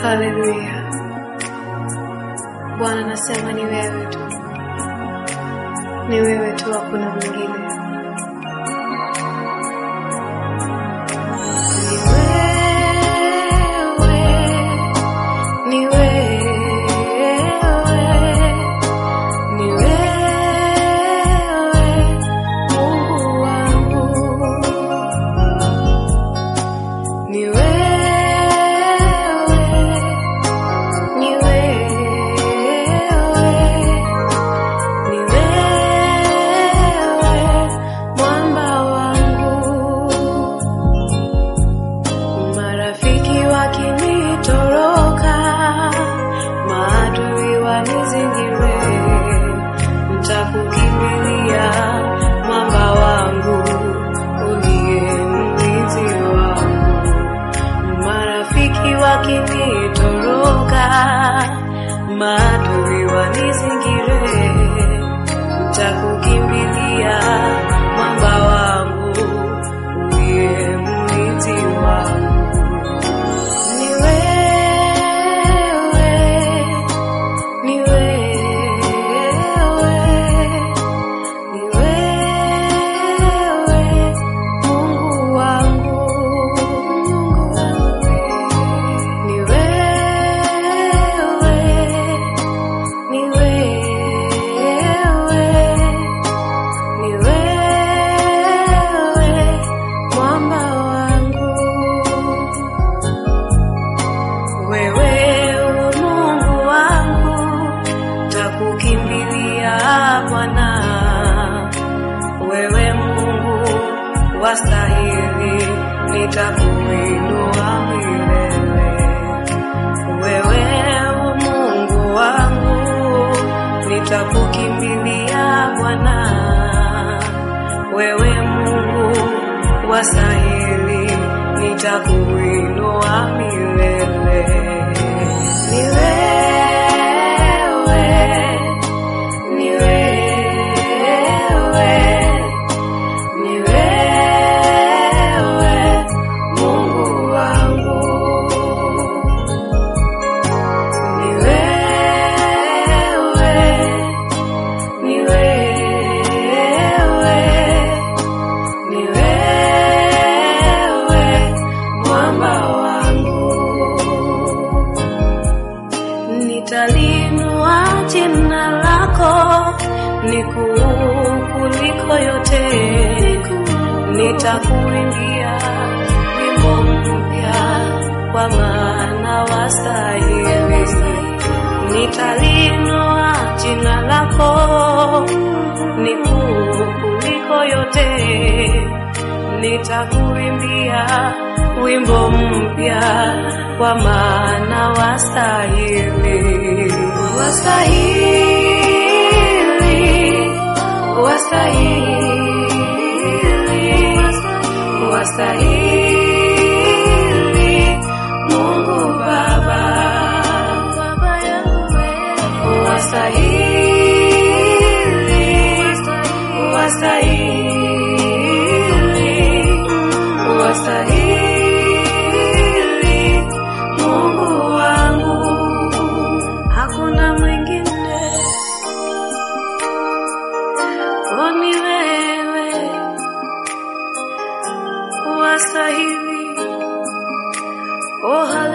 Haleluya. Bwana nasema ni wewe tu, ni wewe tu, hakuna mwingine. Ni wewe, ni wewe, ni wewe, Mungu wangu. Ni wewe, ni wewe, ni wewe, mwamba wangu. Marafiki wakinitoroka, maadui wanizingire, nitakukimbilia mwamba wangu, uliye mlinzi wangu. Marafiki wakinitoroka, maadui wanizingire, nitakukimbilia mwamba wangu, uliye mlinzi wangu. Ni wewe, ni wewe, ni wewe, Mungu wangu, Mungu wangu. Ni wewe, ni wewe, ni wewe, mwamba wangu. Wewe u Mungu wangu, takukimbilia Bwana. Wewe Mungu wastahili, nitakuinua milele. Wewe u Mungu wangu, nitakukimbilia Bwana. Wewe Mungu wastahili, nitakuinua milele. Ni wewe, ni wewe, ni wewe, Mungu wangu. Ni wewe, ni wewe, ni wewe, mwamba wangu. Nitalinua jina lako nikuu kuliko yote, nitakuimbia wimbo mpya kwa maana wastahili. Nitalinua jina lako nikuu kuliko yote, nitakuimbia wimbo mpya kwa maana wastahili, wastahili, wastahili, wastahili, Mungu Baba, Baba yangu wewe, wastahili, wastahili, wastahili, Mungu wangu, hakuna mwingine, oh, ni wewe wastahili, oh,